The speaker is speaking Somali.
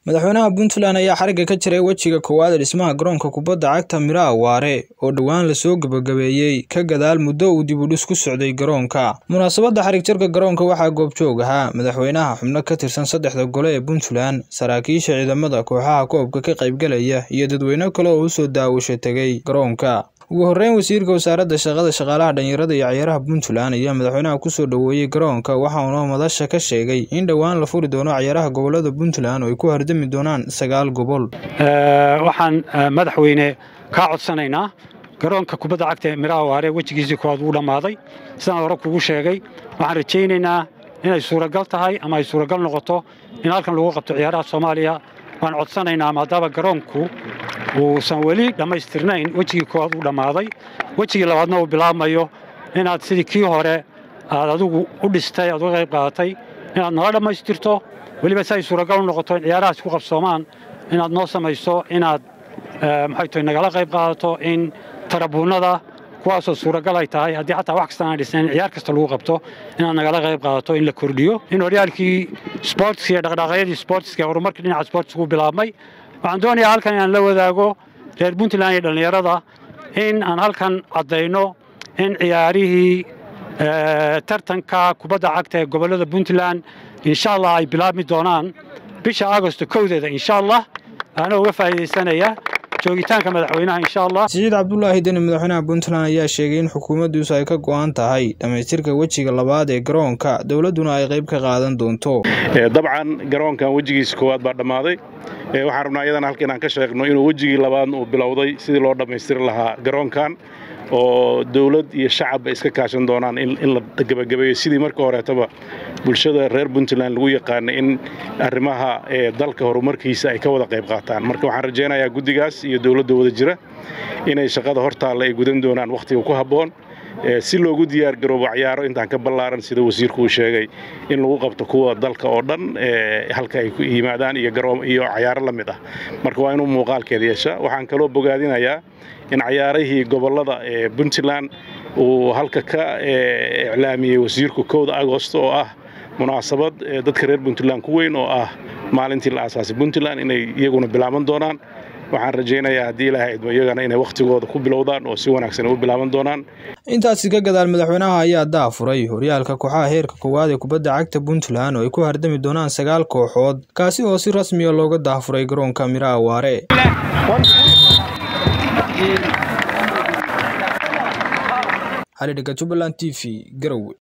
madaxweynaha puntland ayaa xarigga ka jiray wejiga koowaad ee dhismaha garoonka kubadda cagta miraha waare oo dhowaan lasoo gebagabeeyey ka gadaal muddo uu dib u dhis ku socday garoonka munaasabadda xarig jarka garoonka waxaa goobjoog ahaa madaxweynaha xubno ka tirsan saddexda gole ee puntland saraakiisha ciidamada kooxaha koobka ka qaybgalaya iyo dadweyne kale oo usoo daawasho tegay garoonka ugu horreyn wasiirka wasaaradda shaqada shaqaalaha dhalinyarada iyo ciyaaraha puntland ayaa madaxweynaha kusoo dhoweeyey garoonka waxauna madasha ka sheegay in dhowaan la furi doono ciyaaraha gobolada puntland oo ay ku hardami doonaan sagaal gobol waxaan madaxweyne kaa codsanaynaa garoonka kubadda cagta ee miraha waare wejigiisii koowaad wuu dhammaaday sidaan hore kugu sheegay waxaan rajaynaynaa inay suuragal tahay ama ay suuragal noqoto in halkan lagu qabto ciyaaraha soomaaliya waan codsanaynaa maadaama garoonku uusan weli dhammaystirnayn wejigii koowaad uu dhammaaday wejigii labaadna uu bilaabmayo inaad sidii kii hore aad adigu u dhistay aad uga qayb qaadatay inaad nala dhammaystirto weliba si ay suuragal u noqoto in ciyaarahaas ku qabsoomaan inaad noo samayso inaad maxay tahay nagala qayb qaadato in tarabuunnada kuwaasoo suuragal ay tahay haddii xataa wax kastaan aan dhisnayn in ciyaar kasta lagu qabto inaad nagala qayb qaadato in la kordhiyo in horyaalkii sportska iyo dhaqdhaqaaqyadii sportska horumarkii dhinaca sportska u bilaabmay waxaan doonayaa halkan inaan la wadaago reer puntland iyo dhallinyarada in aan halkan caddayno in ciyaarihii tartanka kubadda cagta ee gobollada puntland insha allah ay bilaabmi doonaan bisha agosto kowdeeda insha allah anoo uga faa'iidaysanaya joogitaanka madaxweynaha insha allah siciid cabdulaahi deni madaxweynaha puntland ayaa sheegay in xukuumaddiisu ay ka go'an tahay dhammaystirka wejiga labaad ee garoonka dowladduna ay qayb ka qaadan doonto dabcan garoonkan wejigiisa koowaad baa dhammaaday waxaan rabnaa iyadana halka inaan ka sheegno inuu wejigii labaadna uu bilowday sidii loo dhammaystiri lahaa garoonkan oo dawlad iyo shacabba iska kaashan doonaan in la gebagabeeyo sidii marka horeetaba bulshada reer puntland lagu yaqaana in arrimaha dalka horumarkiisa ay ka wada qayb qaataan marka waxaan rajaynayaa guddigaas iyo dowladda wada jira inay shaqada hortaalla ay gudan doonaan wakhtiga ku habboon si loogu diyaargaroobo cayaaro intaan ka ballaaran sida wasiirku uu sheegay in lagu qabto kuwa dalka oo dhan halka ay yimaadaan iyo cayaaro la mid ah marka waa inuu muuqaalkeeda yeesha waxaan kaloo bogaadinayaa in cayaarihii gobollada ee puntland uu halka ka iclaamiyey wasiirku kowda agosto oo ah munaasabad dadka reer puntland ku weyn oo ah maalintii la aasaasay puntland inay iyaguna bilaaban doonaan waxaan rajaynayaa haddii ilaahay idmo iyagana inay wakhtigooda ku bilowdaan oo si wanaagsan u bilaaban doonaan intaasi ka gadaal madaxweynaha ayaa daafuray horyaalka kooxaha heerka koowaad ee kubadda cagta puntland oo ay ku hardami doonaan sagaal kooxood kaasi oo si rasmiya looga daafuray garoonka miraha waare xalidhiga jubbaland t v garowe